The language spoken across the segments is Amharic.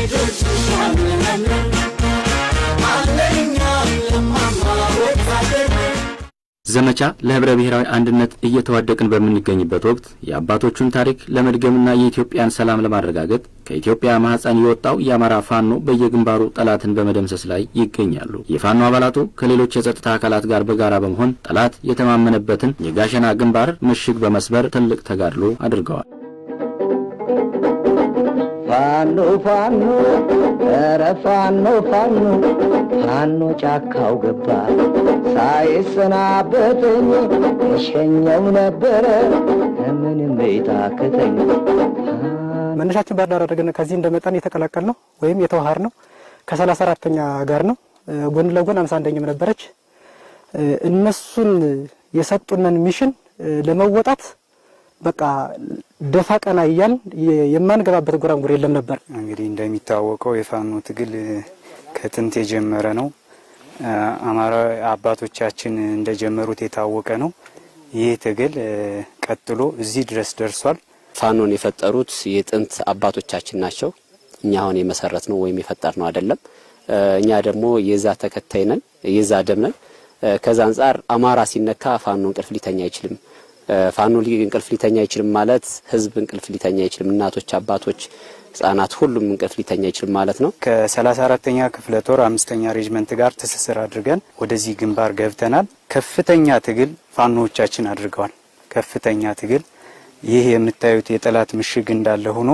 ልጆችሽ አምነን አለኛም ለማማ ወታደር ዘመቻ ለህብረ ብሔራዊ አንድነት እየተዋደቅን በምንገኝበት ወቅት የአባቶቹን ታሪክ ለመድገምና የኢትዮጵያን ሰላም ለማረጋገጥ ከኢትዮጵያ ማህፀን የወጣው የአማራ ፋኖ በየግንባሩ ጠላትን በመደምሰስ ላይ ይገኛሉ። የፋኖ አባላቱ ከሌሎች የጸጥታ አካላት ጋር በጋራ በመሆን ጠላት የተማመነበትን የጋሸና ግንባር ምሽግ በመስበር ትልቅ ተጋድሎ አድርገዋል። ፋኖ ፋኖ ኧረ ፋኖ ፋኖ ፋኖ ጫካው ገባ ሳይሰናበተኝ እሸኘው ነበረ ምንም ቤታክተኝ መነሻችን ባህር ዳር አድርገን ከዚህ እንደመጣን የተቀላቀል ነው ወይም የተዋሃር ነው ከሰላሳ አራተኛ ጋር ነው። ጎን ለጎን አምሳ አንደኛም ነበረች። እነሱን የሰጡንን ሚሽን ለመወጣት በቃ ደፋ ቀና እያል የማንገባበት ጎራንጉር የለም ነበር። እንግዲህ እንደሚታወቀው የፋኖ ትግል ከጥንት የጀመረ ነው። አማራ አባቶቻችን እንደጀመሩት የታወቀ ነው። ይህ ትግል ቀጥሎ እዚህ ድረስ ደርሷል። ፋኖን የፈጠሩት የጥንት አባቶቻችን ናቸው። እኛ አሁን የመሰረት ነው ወይም የፈጠር ነው አይደለም። እኛ ደግሞ የዛ ተከታይ ነን፣ የዛ ደም ነን። ከዛ አንጻር አማራ ሲነካ ፋኖ እንቅልፍ ሊተኛ አይችልም። ፋኖ እንቅልፍ ሊተኛ አይችልም ማለት ህዝብ እንቅልፍ ሊተኛ አይችልም። እናቶች፣ አባቶች፣ ህጻናት ሁሉም እንቅልፍ ሊተኛ አይችልም ማለት ነው። ከሰላሳ አራተኛ ክፍለ ጦር አምስተኛ ሬጅመንት ጋር ትስስር አድርገን ወደዚህ ግንባር ገብተናል። ከፍተኛ ትግል ፋኖዎቻችን አድርገዋል። ከፍተኛ ትግል ይህ የምታዩት የጠላት ምሽግ እንዳለ ሆኖ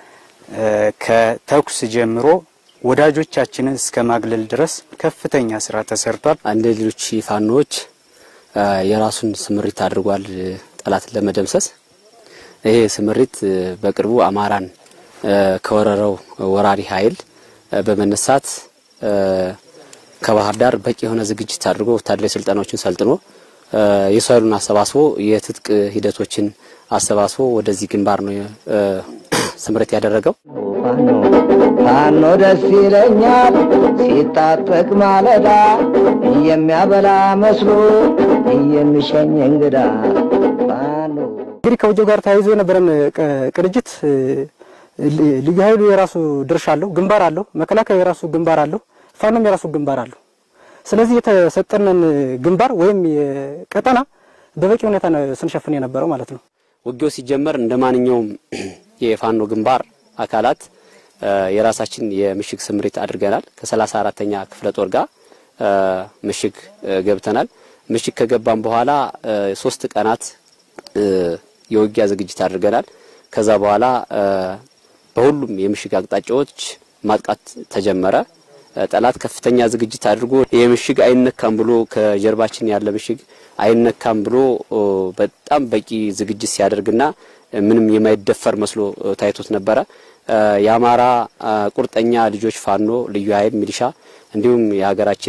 ከተኩስ ጀምሮ ወዳጆቻችንን እስከ ማግለል ድረስ ከፍተኛ ስራ ተሰርቷል። አንድ ሌሎች ፋኖዎች የራሱን ስምሪት አድርጓል ጠላትን ለመደምሰስ። ይሄ ስምሪት በቅርቡ አማራን ከወረረው ወራሪ ኃይል በመነሳት ከባህር ዳር በቂ የሆነ ዝግጅት አድርጎ ወታደራዊ ስልጠናዎችን ሰልጥኖ የሰው ኃይሉን አሰባስቦ የትጥቅ ሂደቶችን አሰባስቦ ወደዚህ ግንባር ነው ስምሪት ያደረገው። ፋኖ ፋኖ ደስ ይለኛል ሲታጠቅ ማለዳ የሚያበላ መስሎ የሚሸኝ እንግዳ ፋኖ እንግዲህ ከውጊያው ጋር ተያይዞ የነበረን ቅንጅት ልዩ ኃይሉ የራሱ ድርሻ አለው፣ ግንባር አለው። መከላከያ የራሱ ግንባር አለው። ፋኖም የራሱ ግንባር አለው። ስለዚህ የተሰጠንን ግንባር ወይም ቀጠና በበቂ ሁኔታ ስንሸፍን የነበረው ማለት ነው። ውጊያው ሲጀመር እንደ ማንኛውም የፋኖ ግንባር አካላት የራሳችን የምሽግ ስምሪት አድርገናል። ከሰላሳ አራተኛ ክፍለ ጦር ጋር ምሽግ ገብተናል። ምሽግ ከገባን በኋላ ሶስት ቀናት የውጊያ ዝግጅት አድርገናል። ከዛ በኋላ በሁሉም የምሽግ አቅጣጫዎች ማጥቃት ተጀመረ። ጠላት ከፍተኛ ዝግጅት አድርጎ የምሽግ አይነካም ብሎ ከጀርባችን ያለ ምሽግ አይነካም ብሎ በጣም በቂ ዝግጅት ሲያደርግና ምንም የማይደፈር መስሎ ታይቶት ነበረ። የአማራ ቁርጠኛ ልጆች ፋኖ፣ ልዩ ኃይል፣ ሚሊሻ እንዲሁም የሀገራችን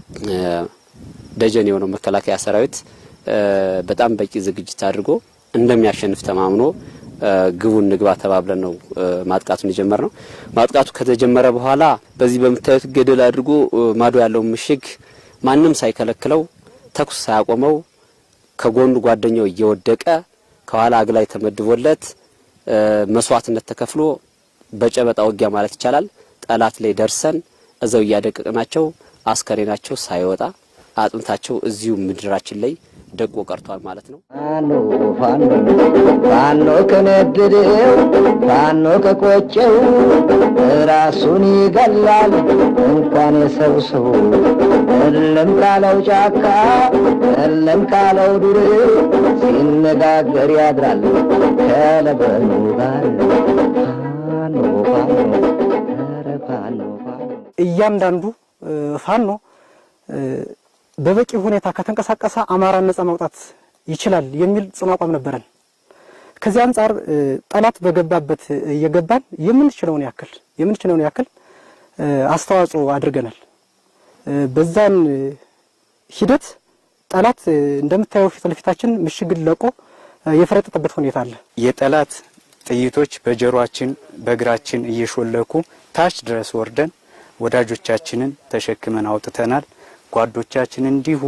ደጀን የሆነው መከላከያ ሰራዊት በጣም በቂ ዝግጅት አድርጎ እንደሚያሸንፍ ተማምኖ ግቡን ንግባ ተባብለን ነው ማጥቃቱን የጀመር ነው። ማጥቃቱ ከተጀመረ በኋላ በዚህ በምታዩት ገደል አድርጎ ማዶ ያለው ምሽግ ማንም ሳይከለክለው ተኩስ ሳያቆመው ከጎኑ ጓደኛው እየወደቀ ከኋላ አግላይ ተመድቦለት መስዋዕትነት ተከፍሎ በጨበጣ ውጊያ ማለት ይቻላል ጠላት ላይ ደርሰን እዛው እያደቀቅናቸው አስከሬናቸው ሳይወጣ አጥንታቸው እዚሁ ምድራችን ላይ ደቆ ቀርቷል ማለት ነው። ፋኖ ፋኖ ፋኖ ከነደደው ፋኖ ከቆጨው ራሱን ይገላል እንኳን የሰው ሰው እልም ካለው ጫካ እልም ካለው ዱር ሲነጋገር ያድራል ከለበኑ ጋር ፋኖ ፋኖ ኧረ ፋኖ ፋኖ እያንዳንዱ ፋኖ በበቂ ሁኔታ ከተንቀሳቀሰ አማራን ነጻ ማውጣት ይችላል የሚል ጽኑ አቋም ነበረን። ከዚህ አንጻር ጠላት በገባበት እየገባን የምንችለውን ያክል የምንችለውን ያክል አስተዋጽኦ አድርገናል። በዛን ሂደት ጠላት እንደምታየው ፊት ለፊታችን ምሽግን ለቆ የፈረጠጠበት ሁኔታ አለ። የጠላት ጥይቶች በጀሯችን በእግራችን እየሾለኩ ታች ድረስ ወርደን ወዳጆቻችንን ተሸክመን አውጥተናል። ጓዶቻችን እንዲሁ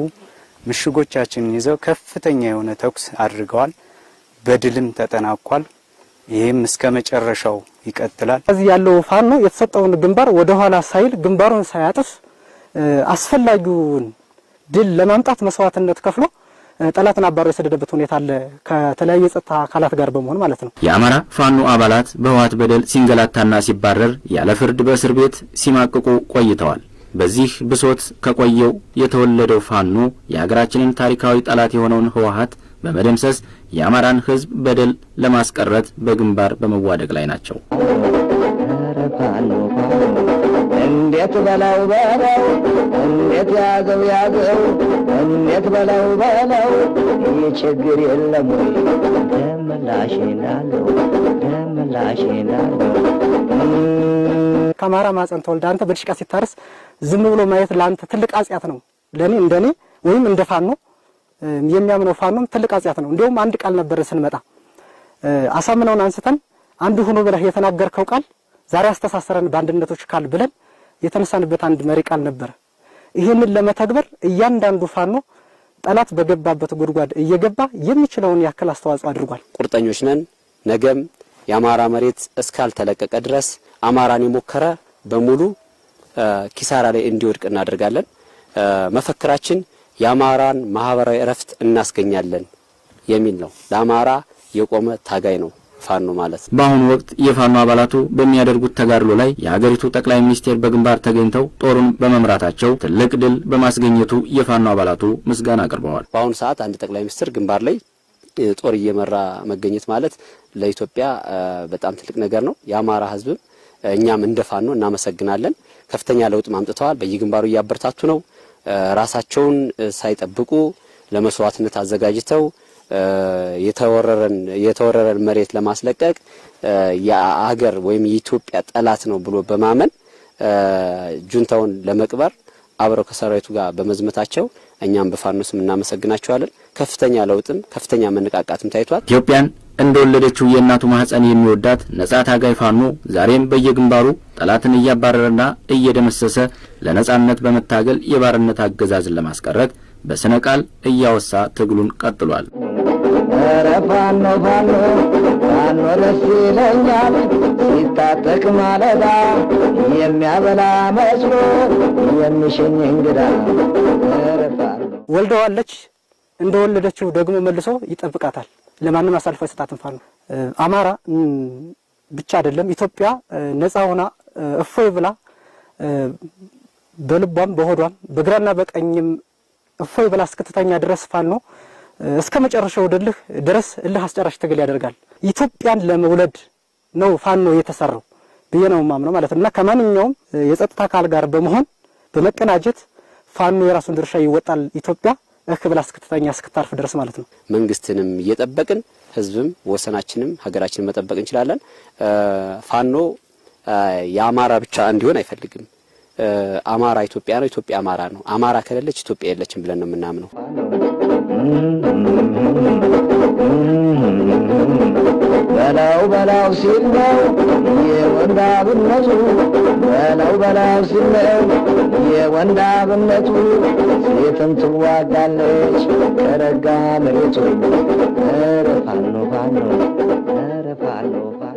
ምሽጎቻችንን ይዘው ከፍተኛ የሆነ ተኩስ አድርገዋል። በድልም ተጠናቋል። ይህም እስከ መጨረሻው ይቀጥላል። እዚህ ያለው ፋኖ የተሰጠውን ግንባር ወደ ኋላ ሳይል ግንባሩን ሳያጥፍ አስፈላጊውን ድል ለማምጣት መስዋዕትነት ከፍሎ ጠላትን አባሮ የሰደደበት ሁኔታ አለ። ከተለያዩ የጸጥታ አካላት ጋር በመሆን ማለት ነው። የአማራ ፋኖ አባላት በህወሓት በደል ሲንገላታና ሲባረር ያለ ፍርድ በእስር ቤት ሲማቅቁ ቆይተዋል። በዚህ ብሶት ከቆየው የተወለደው ፋኖ የሀገራችንን ታሪካዊ ጠላት የሆነውን ህወሓት በመደምሰስ የአማራን ህዝብ በደል ለማስቀረት በግንባር በመዋደቅ ላይ ናቸው። ኧረ ፋኖ ፋኖ እንዴት በለው በለው እንዴት ያዘው ያዘው እንዴት በለው በለው ይህ ችግር የለም ወይ ደምላሽ ናለው ደምላሽ ናለው ከአማራ ማፀን ተወልደ አንተ በድሽቃ ሲታረስ ዝም ብሎ ማየት ለአንተ ትልቅ አጽያት ነው። ለእኔ እንደኔ ወይም እንደ ፋኖ የሚያምነው ፋኖም ትልቅ አጽያት ነው። እንዲሁም አንድ ቃል ነበረ ስንመጣ አሳምነውን አንስተን አንዱ ሆኖ ብለህ የተናገርከው ቃል ዛሬ አስተሳሰረን በአንድነቶች ቃል ብለን የተነሳንበት አንድ መሪ ቃል ነበረ። ይህንን ለመተግበር እያንዳንዱ ፋኖ ጠላት በገባበት ጉድጓድ እየገባ የሚችለውን ያክል አስተዋጽኦ አድርጓል። ቁርጠኞች ነን። ነገም የአማራ መሬት እስካልተለቀቀ ድረስ አማራን የሞከረ በሙሉ ኪሳራ ላይ እንዲወድቅ እናደርጋለን። መፈክራችን የአማራን ማህበራዊ እረፍት እናስገኛለን የሚል ነው። ለአማራ የቆመ ታጋይ ነው ፋኖ ማለት ነው። በአሁኑ ወቅት የፋኖ አባላቱ በሚያደርጉት ተጋድሎ ላይ የሀገሪቱ ጠቅላይ ሚኒስቴር በግንባር ተገኝተው ጦሩን በመምራታቸው ትልቅ ድል በማስገኘቱ የፋኖ አባላቱ ምስጋና አቅርበዋል። በአሁኑ ሰዓት አንድ ጠቅላይ ሚኒስትር ግንባር ላይ ጦር እየመራ መገኘት ማለት ለኢትዮጵያ በጣም ትልቅ ነገር ነው። የአማራ ሕዝብም እኛም እንደ ፋኖ እናመሰግናለን። ከፍተኛ ለውጥ አምጥተዋል። በየግንባሩ እያበረታቱ ነው። ራሳቸውን ሳይጠብቁ ለመስዋዕትነት አዘጋጅተው የተወረረን የተወረረን መሬት ለማስለቀቅ የአገር ወይም የኢትዮጵያ ጠላት ነው ብሎ በማመን ጁንታውን ለመቅበር አብረው ከሰራዊቱ ጋር በመዝመታቸው እኛም በፋኖ ስም እናመሰግናቸዋለን። ከፍተኛ ለውጥም ከፍተኛ መነቃቃትም ታይቷል። ኢትዮጵያን እንደወለደችው የእናቱ ማህፀን የሚወዳት ነጻ ታጋይ ፋኖ ዛሬም በየግንባሩ ጠላትን እያባረረና እየደመሰሰ ለነጻነት በመታገል የባርነት አገዛዝን ለማስቀረት በስነ ቃል እያወሳ ትግሉን ቀጥሏል። ኧረ ፋኖ ፋኖ ፋኖ ደስ ይለኛል ሲታጠቅ ማለዳ የሚያበላ መስሎ የሚሸኝ እንግዳ ኧረ ፋኖ ወልደዋለች እንደወለደችው ደግሞ መልሶ ይጠብቃታል። ለማንም አሳልፎ አይሰጣትም። ፋኖ አማራ ብቻ አይደለም ኢትዮጵያ ነፃ ሆና እፎይ ብላ በልቧም በሆዷም በግራና በቀኝም እፎይ ብላ እስክትተኛ ድረስ ፋኖ እስከ መጨረሻው ድልህ ድረስ እልህ አስጨራሽ ትግል ያደርጋል። ኢትዮጵያን ለመውለድ ነው ፋኖ የተሰራው ብዬ ነው የማምነው ማለት ነው እና ከማንኛውም የጸጥታ አካል ጋር በመሆን በመቀናጀት ፋኖ የራሱን ድርሻ ይወጣል። ኢትዮጵያ እህ ብላ እስክትተኛ እስክታርፍ ድረስ ማለት ነው። መንግስትንም እየጠበቅን ህዝብም ወሰናችንም ሀገራችንን መጠበቅ እንችላለን። ፋኖ የአማራ ብቻ እንዲሆን አይፈልግም። አማራ ኢትዮጵያ ነው፣ ኢትዮጵያ አማራ ነው። አማራ ከሌለች ኢትዮጵያ የለችም ብለን ነው የምናምነው። በላው በላው ሲል ነው የወንዳብነቱ በላው በላው ሲል ነው የወንዳብነቱ ሴትም ትዋጋለች ከረጋ መሬቱ ኧረ ፋኖ ፋኖ ኧረ ፋኖ ፋኖ